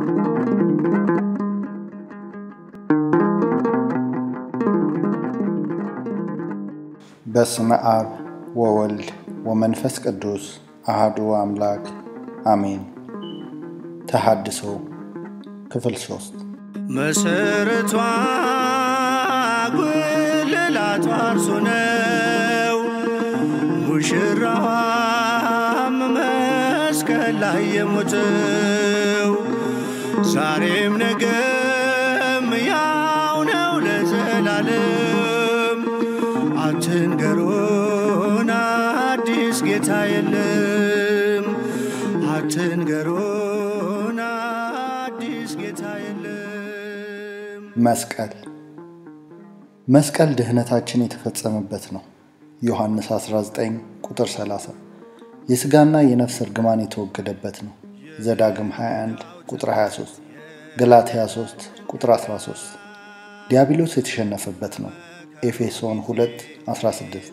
በስመ አብ ወወልድ ወመንፈስ ቅዱስ አህዱ አምላክ አሜን። ተሐድሶ ክፍል ሶስት መሰረቷ ጉልላቷ እርሱ ነው። ሙሽራዋም መስቀል ላይ የሞተው ዛሬም ነገም ያው ነው ለዘላለም። አትንገሩን አዲስ ጌታ የለም። አትንገሩን አዲስ ጌታ የለም። መስቀል መስቀል ድህነታችን የተፈጸመበት ነው። ዮሐንስ 19 ቁጥር 30 የሥጋና የነፍስ እርግማን የተወገደበት ነው። ዘዳግም 21 ቁጥር 23 ገላትያ 3 ቁጥር 13 ዲያብሎስ የተሸነፈበት ነው። ኤፌሶን 2 16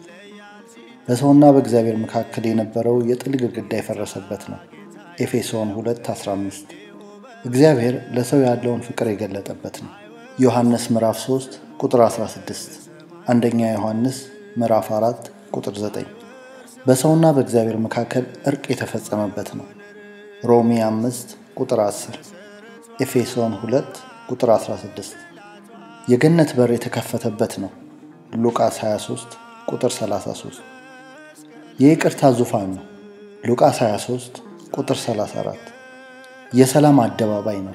በሰውና በእግዚአብሔር መካከል የነበረው የጥል ግድግዳ የፈረሰበት ነው። ኤፌሶን 2 15 እግዚአብሔር ለሰው ያለውን ፍቅር የገለጠበት ነው። ዮሐንስ ምዕራፍ 3 ቁጥር 16 አንደኛ ዮሐንስ ምዕራፍ 4 ቁጥር 9 በሰውና በእግዚአብሔር መካከል እርቅ የተፈጸመበት ነው። ሮሚ 5 ቁጥር 10 ኤፌሶን 2 ቁጥር 16 የገነት በር የተከፈተበት ነው። ሉቃስ 23 ቁጥር 33 የይቅርታ ዙፋን ነው። ሉቃስ 23 ቁጥር 34 የሰላም አደባባይ ነው።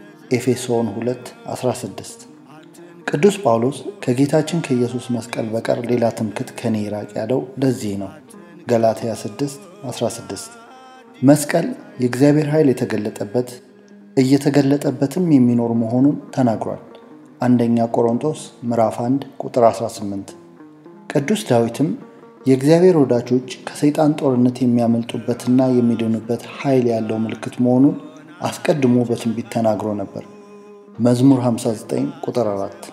ኤፌሶን 2 16 ቅዱስ ጳውሎስ ከጌታችን ከኢየሱስ መስቀል በቀር ሌላ ትምክት ከኔ ይራቅ ያለው ለዚህ ነው። ገላትያ 6 16 መስቀል የእግዚአብሔር ኃይል የተገለጠበት እየተገለጠበትም የሚኖር መሆኑን ተናግሯል። አንደኛ ቆሮንቶስ ምዕራፍ 1 ቁጥር 18 ቅዱስ ዳዊትም የእግዚአብሔር ወዳጆች ከሰይጣን ጦርነት የሚያመልጡበትና የሚድኑበት ኃይል ያለው ምልክት መሆኑን አስቀድሞ በትንቢት ተናግሮ ነበር። መዝሙር 59 ቁጥር 4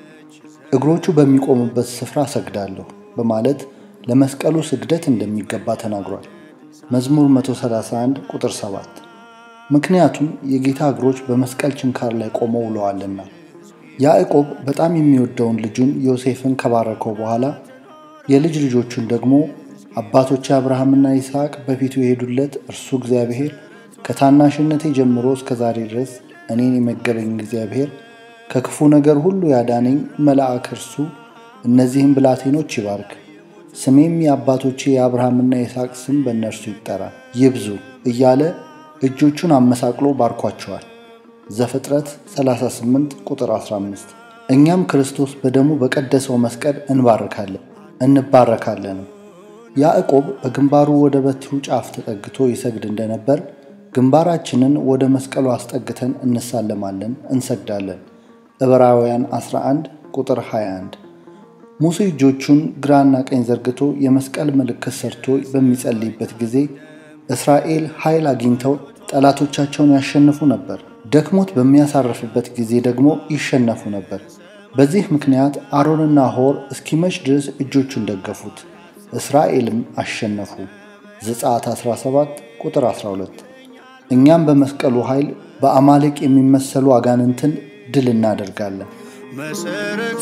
እግሮቹ በሚቆሙበት ስፍራ ሰግዳለሁ በማለት ለመስቀሉ ስግደት እንደሚገባ ተናግሯል። መዝሙር 131 ቁጥር 7 ምክንያቱም የጌታ እግሮች በመስቀል ችንካር ላይ ቆመው ውለዋልና። ያዕቆብ በጣም የሚወደውን ልጁን ዮሴፍን ከባረከው በኋላ የልጅ ልጆቹን ደግሞ አባቶቼ አብርሃምና ይስሐቅ በፊቱ የሄዱለት እርሱ እግዚአብሔር ከታናሽነቴ ጀምሮ እስከ ዛሬ ድረስ እኔን የመገበኝ እግዚአብሔር ከክፉ ነገር ሁሉ ያዳነኝ መልአክ እርሱ እነዚህም ብላቴኖች ይባርክ፣ ስሜም የአባቶቼ የአብርሃምና የይስሐቅ ስም በእነርሱ ይጠራ ይብዙ እያለ እጆቹን አመሳቅሎ ባርኳቸዋል። ዘፍጥረት 38 ቁጥር 15 እኛም ክርስቶስ በደሙ በቀደሰው መስቀል እንባርካለን እንባረካለን። ያዕቆብ በግንባሩ ወደ በትሩ ጫፍ ተጠግቶ ይሰግድ እንደነበር ግንባራችንን ወደ መስቀሉ አስጠግተን እንሳለማለን፣ እንሰግዳለን። ዕብራውያን 11 ቁጥር 21 ሙሴ እጆቹን ግራና ቀኝ ዘርግቶ የመስቀል ምልክት ሰርቶ በሚጸልይበት ጊዜ እስራኤል ኃይል አግኝተው ጠላቶቻቸውን ያሸንፉ ነበር። ደክሞት በሚያሳርፍበት ጊዜ ደግሞ ይሸነፉ ነበር። በዚህ ምክንያት አሮንና ሆር እስኪመሽ ድረስ እጆቹን ደገፉት፣ እስራኤልም አሸነፉ። ዘጸአት 17 ቁጥር 12 እኛም በመስቀሉ ኃይል በአማሌቅ የሚመሰሉ አጋንንትን ድል እናደርጋለን። መሰረቷ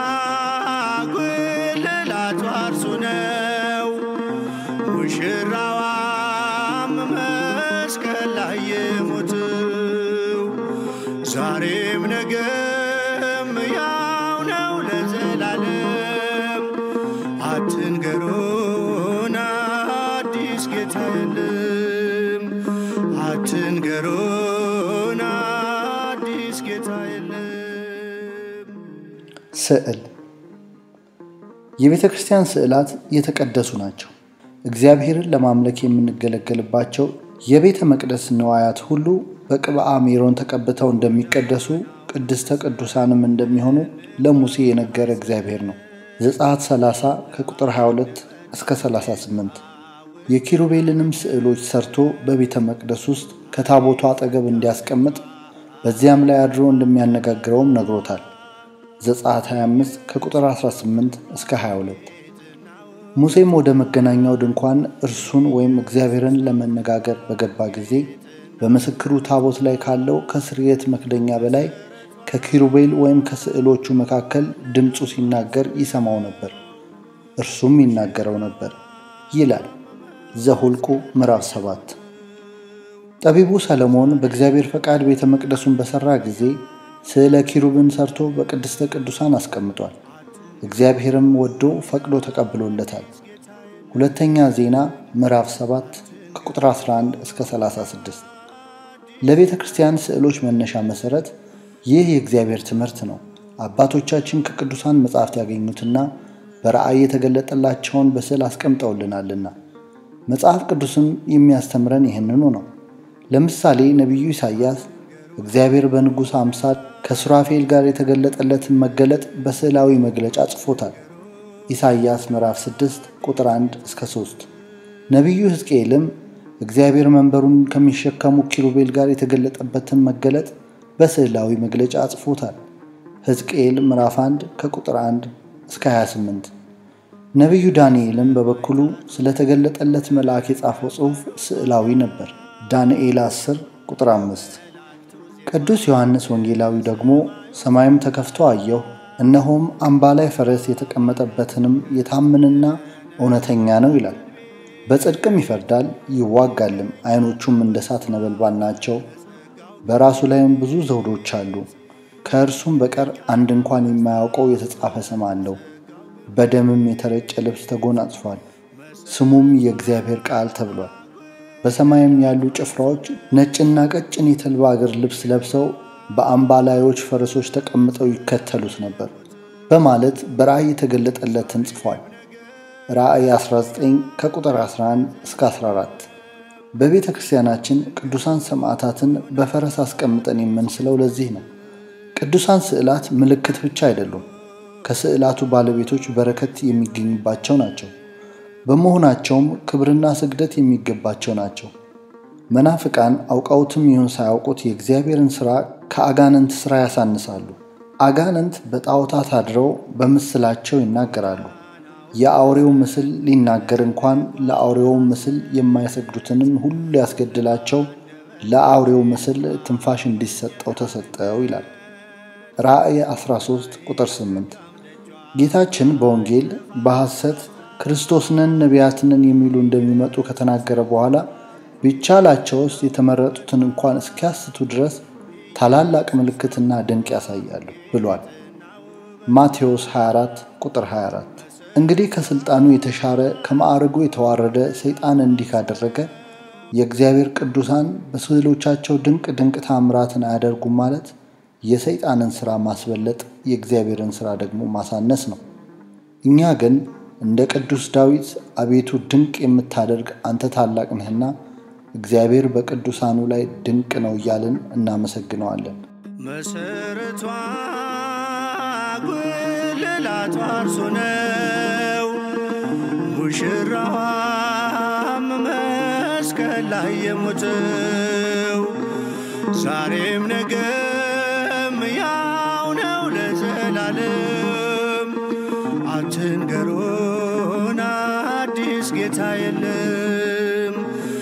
ጉልላቷ እርሱ ነው። ሙሽራዋም መስቀል ላይ የሞተው ዛሬም ነገም ያው ነው ለዘላለም። አትንገሩን አዲስ ጌታ የለም። አትንገሩን አዲስ ጌታ የለም። ስዕል የቤተ ክርስቲያን ስዕላት የተቀደሱ ናቸው። እግዚአብሔርን ለማምለክ የምንገለገልባቸው የቤተ መቅደስ ንዋያት ሁሉ በቅብአ ሜሮን ተቀብተው እንደሚቀደሱ ቅድስተ ቅዱሳንም እንደሚሆኑ ለሙሴ የነገረ እግዚአብሔር ነው። ዘጸአት 30 ከቁጥር 22 እስከ 38 የኪሩቤልንም ስዕሎች ሰርቶ በቤተ መቅደስ ውስጥ ከታቦቱ አጠገብ እንዲያስቀምጥ በዚያም ላይ አድሮ እንደሚያነጋግረውም ነግሮታል። ዘጸአት 25 ከቁጥር 18 እስከ 22 ሙሴም ወደ መገናኛው ድንኳን እርሱን ወይም እግዚአብሔርን ለመነጋገር በገባ ጊዜ በምስክሩ ታቦት ላይ ካለው ከስርየት መክደኛ በላይ ከኪሩቤል ወይም ከስዕሎቹ መካከል ድምፁ ሲናገር ይሰማው ነበር፣ እርሱም ይናገረው ነበር ይላል ዘሁልቁ ምዕራፍ 7። ጠቢቡ ሰለሞን በእግዚአብሔር ፈቃድ ቤተ መቅደሱን በሠራ ጊዜ ስዕለ ኪሩብን ሰርቶ በቅድስተ ቅዱሳን አስቀምጧል። እግዚአብሔርም ወዶ ፈቅዶ ተቀብሎለታል። ሁለተኛ ዜና ምዕራፍ 7 ከቁጥር 11 እስከ 36። ለቤተ ክርስቲያን ስዕሎች መነሻ መሠረት ይህ የእግዚአብሔር ትምህርት ነው። አባቶቻችን ከቅዱሳን መጻሕፍት ያገኙትና በራእይ የተገለጠላቸውን በስዕል አስቀምጠውልናልና መጽሐፍ ቅዱስም የሚያስተምረን ይህንኑ ነው። ለምሳሌ ነቢዩ ኢሳይያስ እግዚአብሔር በንጉሥ አምሳል ከሱራፌል ጋር የተገለጠለትን መገለጥ በስዕላዊ መግለጫ ጽፎታል። ኢሳይያስ ምዕራፍ 6 ቁጥር 1 እስከ 3። ነቢዩ ሕዝቅኤልም እግዚአብሔር መንበሩን ከሚሸከሙ ኪሩቤል ጋር የተገለጠበትን መገለጥ በስዕላዊ መግለጫ ጽፎታል። ሕዝቅኤል ምዕራፍ 1 ከቁጥር 1 እስከ 28። ነቢዩ ዳንኤልም በበኩሉ ስለተገለጠለት መልአክ የጻፈው ጽሑፍ ስዕላዊ ነበር። ዳንኤል 10 ቁጥር 5። ቅዱስ ዮሐንስ ወንጌላዊ ደግሞ ሰማይም ተከፍቶ አየሁ፣ እነሆም አምባ ላይ ፈረስ የተቀመጠበትንም የታመነና እውነተኛ ነው ይላል። በጽድቅም ይፈርዳል ይዋጋልም፣ ዓይኖቹም እንደ እሳት ነበልባል ናቸው። በራሱ ላይም ብዙ ዘውዶች አሉ። ከእርሱም በቀር አንድ እንኳን የማያውቀው የተጻፈ ስም አለው። በደምም የተረጨ ልብስ ተጎናጽፏል። ስሙም የእግዚአብሔር ቃል ተብሏል። በሰማይም ያሉ ጭፍራዎች ነጭና ቀጭን የተልባ እግር ልብስ ለብሰው በአምባላዮች ፈረሶች ተቀምጠው ይከተሉት ነበር በማለት በራእይ የተገለጠለትን ጽፏል። ራእይ 19 ከቁጥር 11 እስከ 14። በቤተ ክርስቲያናችን ቅዱሳን ሰማዕታትን በፈረስ አስቀምጠን የምንስለው ለዚህ ነው። ቅዱሳን ስዕላት ምልክት ብቻ አይደሉም፣ ከስዕላቱ ባለቤቶች በረከት የሚገኝባቸው ናቸው። በመሆናቸውም ክብርና ስግደት የሚገባቸው ናቸው። መናፍቃን አውቀውትም ይሁን ሳያውቁት የእግዚአብሔርን ሥራ ከአጋንንት ሥራ ያሳንሳሉ። አጋንንት በጣዖታት አድረው በምስላቸው ይናገራሉ። የአውሬው ምስል ሊናገር እንኳን ለአውሬው ምስል የማይሰግዱትንም ሁሉ ሊያስገድላቸው ለአውሬው ምስል ትንፋሽ እንዲሰጠው ተሰጠው ይላል ራእይ 13 ቁጥር 8። ጌታችን በወንጌል በሐሰት ክርስቶስንን ነቢያትንን የሚሉ እንደሚመጡ ከተናገረ በኋላ ቢቻላቸውስ የተመረጡትን እንኳን እስኪያስቱ ድረስ ታላላቅ ምልክትና ድንቅ ያሳያሉ ብሏል። ማቴዎስ 24 ቁጥር 24። እንግዲህ ከሥልጣኑ የተሻረ ከማዕረጉ የተዋረደ ሰይጣን እንዲህ ካደረገ የእግዚአብሔር ቅዱሳን በስዕሎቻቸው ድንቅ ድንቅ ታምራትን አያደርጉም ማለት የሰይጣንን ሥራ ማስበለጥ የእግዚአብሔርን ሥራ ደግሞ ማሳነስ ነው። እኛ ግን እንደ ቅዱስ ዳዊት አቤቱ ድንቅ የምታደርግ አንተ ታላቅ ነህና እግዚአብሔር በቅዱሳኑ ላይ ድንቅ ነው እያልን እናመሰግነዋለን። መሰረቷ ጉልላቷ እርሱ ነው፣ ሙሽራዋም መስቀል ላይ የሞተው ዛሬም ነገም ያው ነው ለዘላለም። አትንገሩን አዲስ ጌታ የለም፣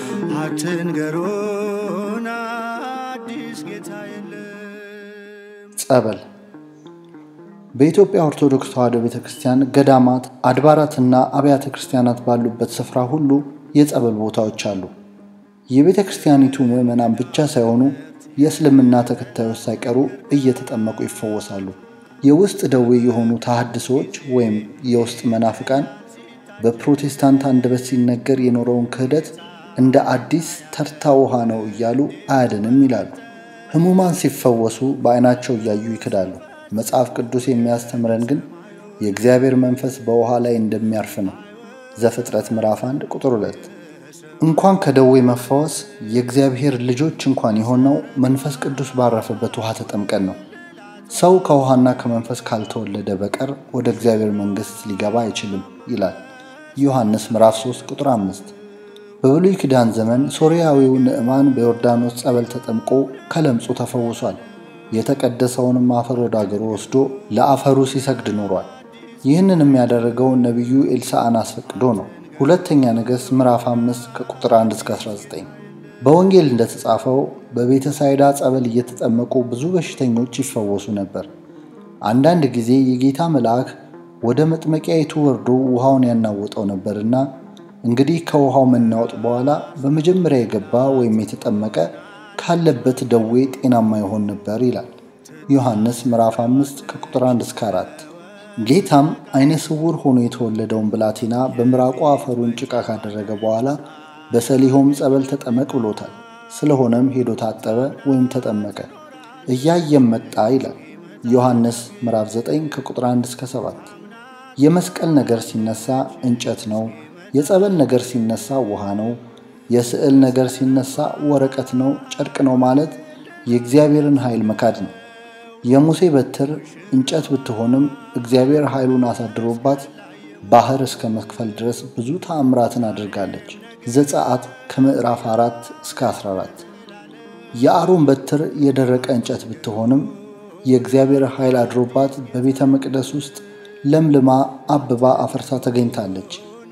አትንገሩን አዲስ ጌታ የለም። ጸበል በኢትዮጵያ ኦርቶዶክስ ተዋሕዶ ቤተ ክርስቲያን ገዳማት፣ አድባራትና አብያተ ክርስቲያናት ባሉበት ስፍራ ሁሉ የጸበል ቦታዎች አሉ። የቤተ ክርስቲያኒቱ ምዕመናን ብቻ ሳይሆኑ የእስልምና ተከታዮች ሳይቀሩ እየተጠመቁ ይፈወሳሉ። የውስጥ ደዌ የሆኑ ተሐድሶዎች ወይም የውስጥ መናፍቃን በፕሮቴስታንት አንደበት ሲነገር የኖረውን ክህደት እንደ አዲስ ተርታ ውሃ ነው እያሉ አያድንም ይላሉ። ሕሙማን ሲፈወሱ በዓይናቸው እያዩ ይክዳሉ። መጽሐፍ ቅዱስ የሚያስተምረን ግን የእግዚአብሔር መንፈስ በውሃ ላይ እንደሚያርፍ ነው። ዘፍጥረት ምዕራፍ 1 ቁጥር 2። እንኳን ከደዌ መፈወስ የእግዚአብሔር ልጆች እንኳን የሆነው መንፈስ ቅዱስ ባረፈበት ውሃ ተጠምቀን ነው። ሰው ከውሃና ከመንፈስ ካልተወለደ በቀር ወደ እግዚአብሔር መንግሥት ሊገባ አይችልም ይላል ዮሐንስ ምዕራፍ 3 ቁጥር 5። በብሉይ ኪዳን ዘመን ሶርያዊው ንዕማን በዮርዳኖስ ጸበል ተጠምቆ ከለምጹ ተፈውሷል። የተቀደሰውንም አፈር ወደ አገሩ ወስዶ ለአፈሩ ሲሰግድ ኖሯል። ይህንንም ያደረገው ነቢዩ ኤልሳዕን አስፈቅዶ ነው። ሁለተኛ ነገሥት ምዕራፍ 5 ከቁጥር 1 እስከ 19። በወንጌል እንደተጻፈው በቤተ ሳይዳ ጸበል እየተጠመቁ ብዙ በሽተኞች ይፈወሱ ነበር። አንዳንድ ጊዜ የጌታ መልአክ ወደ መጥመቂያይቱ ወርዶ ውሃውን ያናወጠው ነበርና እንግዲህ ከውሃው መናወጥ በኋላ በመጀመሪያ የገባ ወይም የተጠመቀ ካለበት ደዌ ጤናማ ይሆን ነበር ይላል ዮሐንስ ምዕራፍ 5 ከቁጥር 1 እስከ 4። ጌታም አይነ ስውር ሆኖ የተወለደውን ብላቴና በምራቁ አፈሩን ጭቃ ካደረገ በኋላ በሰሊሆም ጸበል ተጠመቅ ብሎታል። ስለሆነም ሄዶ ታጠበ ወይም ተጠመቀ፣ እያየም መጣ ይላል ዮሐንስ ምዕራፍ 9 ከቁጥር 1 እስከ 7። የመስቀል ነገር ሲነሳ እንጨት ነው። የጸበል ነገር ሲነሳ ውሃ ነው። የስዕል ነገር ሲነሳ ወረቀት ነው፣ ጨርቅ ነው ማለት የእግዚአብሔርን ኃይል መካድ ነው። የሙሴ በትር እንጨት ብትሆንም እግዚአብሔር ኃይሉን አሳድሮባት ባህር እስከ መክፈል ድረስ ብዙ ተአምራትን አድርጋለች። ዘጸአት ከምዕራፍ 4 እስከ 14። የአሮን በትር የደረቀ እንጨት ብትሆንም የእግዚአብሔር ኃይል አድሮባት በቤተ መቅደስ ውስጥ ለምልማ አብባ አፈርሳ ተገኝታለች።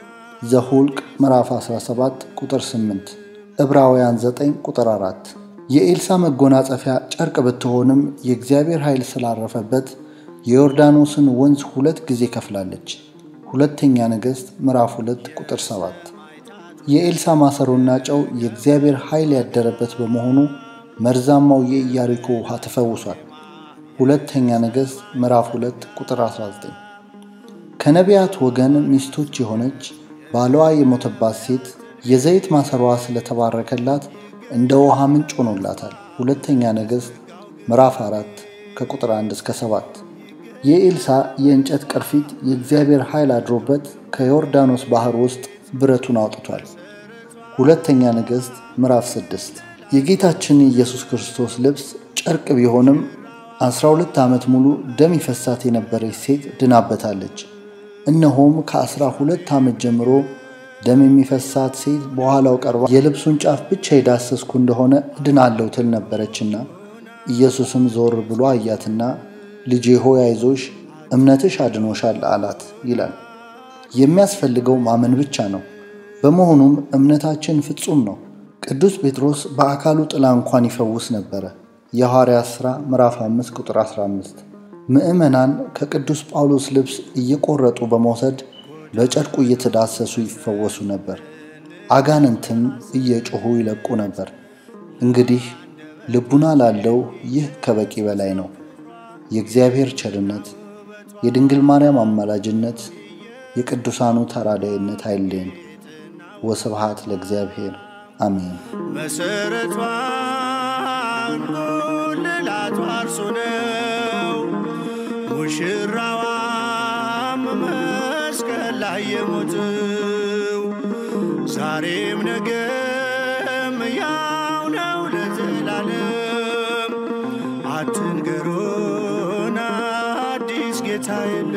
ዘሁልቅ ምዕራፍ 17 ቁጥር 8፣ ዕብራውያን 9 ቁጥር 4። የኤልሳ መጎናጸፊያ ጨርቅ ብትሆንም የእግዚአብሔር ኃይል ስላረፈበት የዮርዳኖስን ወንዝ ሁለት ጊዜ ከፍላለች። ሁለተኛ ነገሥት ምዕራፍ 2 ቁጥር 7። የኤልሳ ማሰሮና ጨው የእግዚአብሔር ኃይል ያደረበት በመሆኑ መርዛማው የኢያሪኮ ውሃ ተፈውሷል። ሁለተኛ ነገሥት ምዕራፍ 2 ቁጥር 19። ከነቢያት ወገን ሚስቶች የሆነች ባሏ የሞተባት ሴት የዘይት ማሰሯ ስለተባረከላት እንደ ውሃ ምንጭ ሆኖላታል። ሁለተኛ ነገሥት ምዕራፍ 4 ከቁጥር 1 እስከ 7። የኤልሳ የእንጨት ቅርፊት የእግዚአብሔር ኃይል አድሮበት ከዮርዳኖስ ባህር ውስጥ ብረቱን አውጥቷል። ሁለተኛ ነገሥት ምዕራፍ 6። የጌታችን የኢየሱስ ክርስቶስ ልብስ ጨርቅ ቢሆንም 12 ዓመት ሙሉ ደም ይፈሳት የነበረች ሴት ድናበታለች። እነሆም ከአስራ ሁለት ዓመት ጀምሮ ደም የሚፈሳት ሴት በኋላው ቀርባ የልብሱን ጫፍ ብቻ የዳሰስኩ እንደሆነ እድናለሁ ትል ነበረችና ኢየሱስም ዞር ብሎ አያትና ልጄ ሆይ አይዞሽ፣ እምነትሽ አድኖሻል አላት ይላል። የሚያስፈልገው ማመን ብቻ ነው። በመሆኑም እምነታችን ፍጹም ነው። ቅዱስ ጴጥሮስ በአካሉ ጥላ እንኳን ይፈውስ ነበረ። የሐዋርያት ሥራ ምዕራፍ 5 ቁጥር 15። ምዕመናን ከቅዱስ ጳውሎስ ልብስ እየቆረጡ በመውሰድ በጨርቁ እየተዳሰሱ ይፈወሱ ነበር። አጋንንትም እየጮኹ ይለቁ ነበር። እንግዲህ ልቡና ላለው ይህ ከበቂ በላይ ነው። የእግዚአብሔር ቸርነት፣ የድንግል ማርያም አማላጅነት፣ የቅዱሳኑ ተራዳይነት አይለየን። ወስብሐት ለእግዚአብሔር አሜን። መሰረቷን ጉልላቷ እርሱ ነው። ሙሽራዋም መስቀል ላይ የሞተው ዛሬም ነገም ያው ነው ለዘላለም። አትንገሩን አዲስ ጌታ የለም።